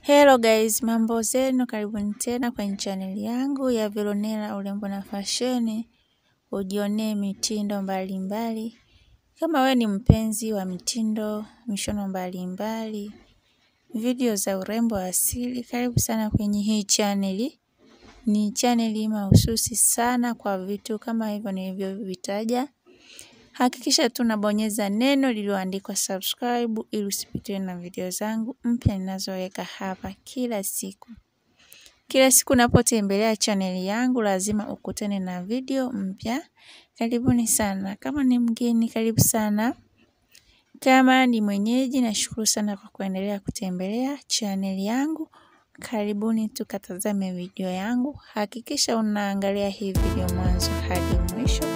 Hello guys, mambo zenu, karibuni tena kwenye chaneli yangu ya Veronella urembo na fasheni, ujionee mitindo mbalimbali mbali. Kama we ni mpenzi wa mitindo, mishono mbalimbali, video za urembo asili, karibu sana kwenye hii chaneli. Ni chaneli mahususi sana kwa vitu kama hivyo nilivyovitaja. Hakikisha tu unabonyeza neno lililoandikwa subscribe ili usipitiwe na video zangu mpya ninazoweka hapa kila siku. Kila siku unapotembelea chaneli yangu lazima ukutane na video mpya. Karibuni sana. Kama ni mgeni, karibu sana. Kama ni mwenyeji, nashukuru sana kwa kuendelea kutembelea chaneli yangu. Karibuni tukatazame video yangu. Hakikisha unaangalia hii video mwanzo hadi mwisho